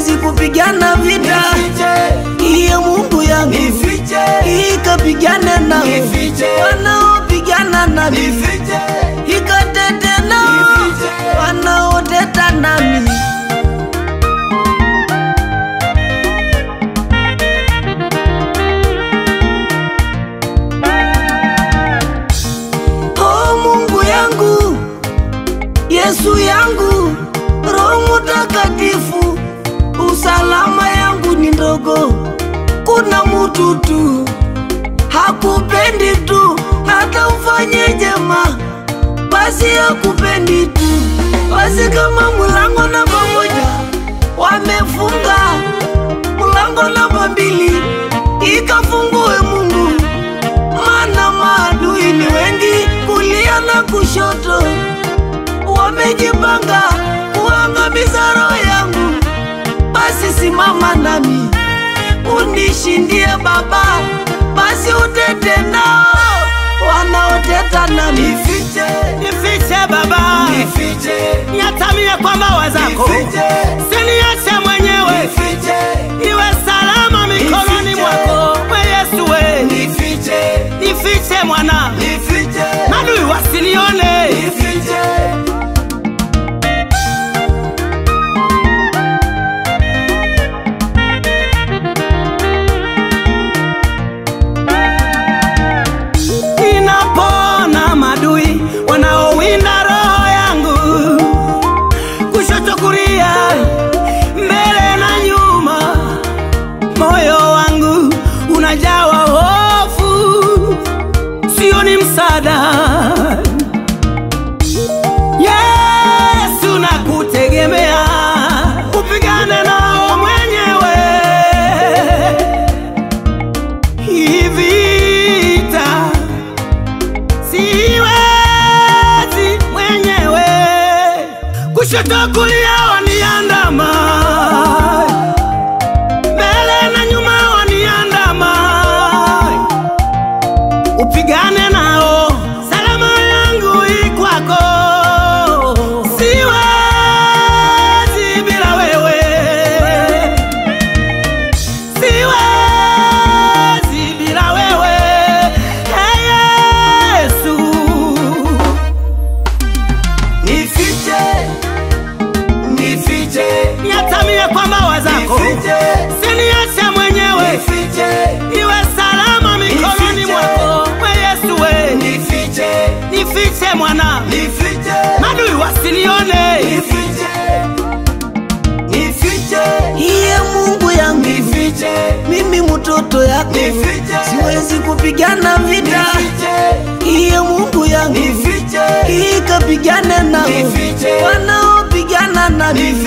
siwezi kupigana vita. Iye Mungu yangu ikapigane nao wanaopigana nami, ikatete nao wanaoteta nami. Oh Mungu yangu, Yesu yangu, Roho Mutakatifu, usalama yangu ni ndogo. Kuna mutu tu hakupendi tu, hata ufanye jema, basi hakupendi tu. Basi kama mulango namba moja wamefunga, mulango namba mbili ikafungue Mungu maana maadui ni wengi kulia na kushoto, wamejipanga kuangamiza roho yangu. Basi simama nami unishindie Baba, basi utete nao wanaoteta nami. Nifiche Baba, niatamie kwa mbawa zako, siniache mwenyewe, niwe salama mikononi mwako. We Yesu we, nifiche mwana, madui wasinione. Ninapona madui wanaowinda roho yangu, kushoto kulia, mbele na nyuma, moyo wangu unajawa hofu, sioni msaada. Yesu nakutegemea, upigane nao mwenyewe hii vita siwezi mwenyewe, kushoto kulia waniandama, mbele na nyuma waniandama, upigane nao, salama yangu ikwako, siwezi bila wewe siwezi bila wewe Hey, Yesu niatamie kwa mbawa zako siniache mwenyewe iwe salama mikononi mwako we Yesu we nifiche mwana madui wasinione Iye Mungu yangu, mimi mtoto yako, siwezi kupigana vita. Iye Mungu yangu, ikapigane nao wanaopigana nami.